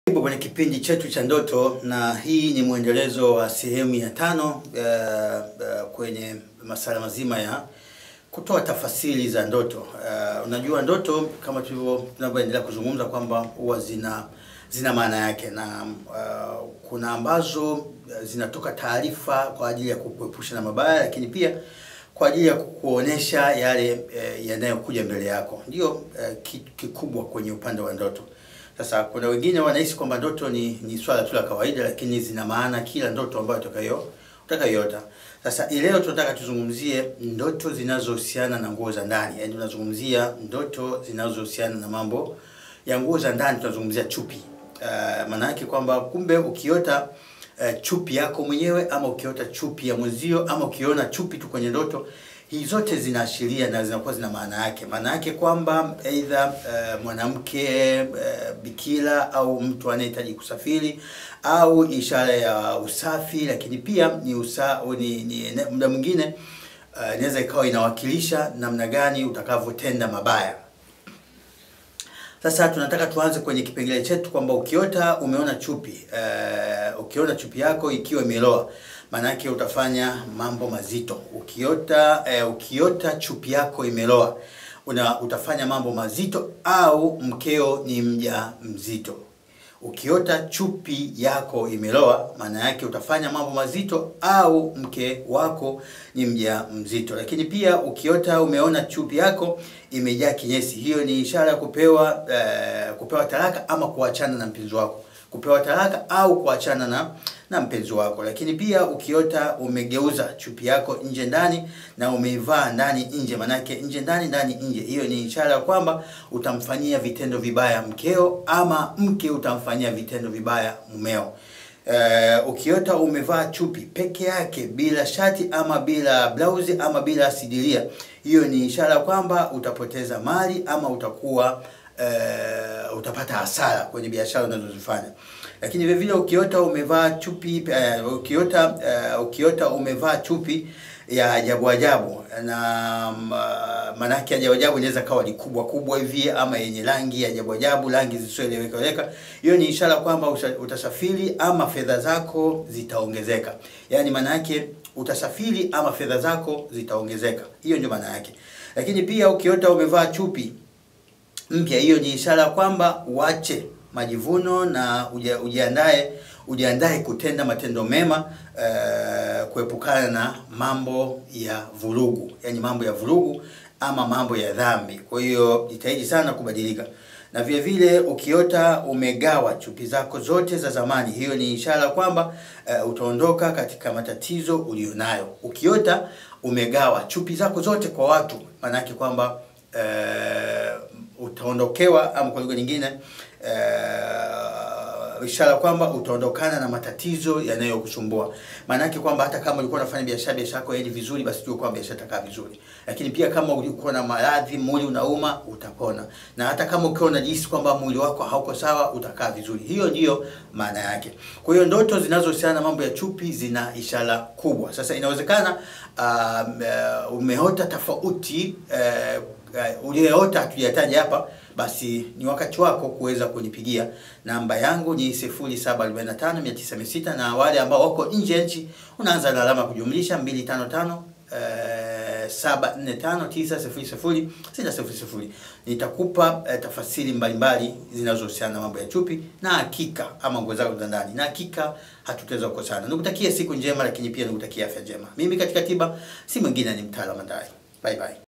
Karibu kwenye kipindi chetu cha ndoto, na hii ni mwendelezo wa sehemu ya tano uh, uh, kwenye masuala mazima ya kutoa tafasiri za ndoto. Uh, unajua ndoto kama tulivyo tunavyoendelea kuzungumza kwamba huwa zina zina maana yake na uh, kuna ambazo zinatoka taarifa kwa ajili ya kukuepusha na mabaya, lakini pia kwa ajili ya kukuonesha yale eh, yanayokuja mbele yako. Ndio eh, kikubwa kwenye upande wa ndoto. Sasa kuna wengine wanahisi kwamba ndoto ni, ni swala tu la kawaida, lakini zina maana kila ndoto ambayo utakayo utakayoota. Sasa leo tunataka tuzungumzie ndoto zinazohusiana na nguo za ndani, yaani tunazungumzia ndoto zinazohusiana na mambo ya nguo za ndani, tunazungumzia chupi. Uh, maana yake kwamba kumbe ukiota uh, chupi yako mwenyewe ama ukiota chupi ya mwenzio ama ukiona chupi tu kwenye ndoto hii zote zinaashiria na zinakuwa zina maana yake. Maana yake kwamba aidha uh, mwanamke uh, bikira au mtu anayehitaji kusafiri au ishara ya usafi, lakini pia ni usa, ni, ni muda mwingine uh, inaweza ikawa inawakilisha namna gani utakavyotenda mabaya. Sasa tunataka tuanze kwenye kipengele chetu kwamba ukiota umeona chupi uh, ukiona chupi yako ikiwa imeloa maanake utafanya mambo mazito. Ukiota uh, ukiota chupi yako imeloa una utafanya mambo mazito, au mkeo ni mja mzito. Ukiota chupi yako imeloa, maana yake utafanya mambo mazito, au mke wako ni mja mzito. Lakini pia ukiota umeona chupi yako imejaa kinyesi, hiyo ni ishara ya kupewa uh, kupewa talaka ama kuachana na mpenzi wako kupewa talaka au kuachana na na mpenzi wako. Lakini pia ukiota umegeuza chupi yako nje ndani na umeivaa ndani nje, manake nje ndani ndani nje, hiyo ni ishara ya kwamba utamfanyia vitendo vibaya mkeo ama mke utamfanyia vitendo vibaya mumeo. Uh, ukiota umevaa chupi peke yake bila shati ama bila blausi ama bila sidiria, hiyo ni ishara kwamba utapoteza mali ama utakuwa Uh, utapata hasara kwenye biashara unazozifanya. Lakini vile vile ukiota umevaa chupi uh, ukiota uh, ukiota umevaa chupi ya ajabu ajabu na uh, manake ajabu ajabu inaweza kawa ni kubwa kubwa hivi ama yenye rangi ya ajabu ajabu, rangi zisizoeleweka, hiyo ni ishara kwamba utasafiri ama fedha zako zitaongezeka. Yaani maana yake utasafiri ama fedha zako zitaongezeka, hiyo ndio maana yake. Lakini pia ukiota umevaa chupi mpya hiyo ni ishara kwamba uache majivuno na ujiandae ujiandae kutenda matendo mema uh, kuepukana na mambo ya vurugu, yani mambo ya vurugu ama mambo ya dhambi. Kwa hiyo jitahidi sana kubadilika. Na vile vile ukiota umegawa chupi zako zote za zamani, hiyo ni ishara kwamba uh, utaondoka katika matatizo ulionayo. Ukiota umegawa chupi zako zote kwa watu, maanake kwamba uh, utaondokewa ama kwa lugha nyingine uh, ishara kwamba utaondokana na matatizo yanayokusumbua. Maana yake kwamba hata kama ulikuwa unafanya biashara biashara yako yaendi vizuri, basi jua kwamba biashara itakaa vizuri. Lakini pia kama ulikuwa na maradhi, mwili unauma, utapona. Na hata kama ukiwa unajihisi kwamba mwili wako hauko sawa, utakaa vizuri. Hiyo ndiyo maana yake. Kwa hiyo ndoto zinazohusiana na mambo ya chupi zina ishara kubwa. Sasa inawezekana uh, umeota tofauti uh, Uh, uliyeota hatujataja hapa, basi ni wakati wako kuweza kunipigia. Namba yangu ni 0745900600 na wale ambao wako nje ya nchi unaanza na alama kujumlisha 255 uh, 745900600. Nitakupa uh, tafasiri mbalimbali zinazohusiana na mambo ya chupi na hakika ama nguo zako za ndani, na hakika hatutaweza kukosana. Nikutakie siku njema, lakini pia nikutakie afya njema. Mimi katika tiba si mwingine, ni mtaalamu Ndai. Bye bye.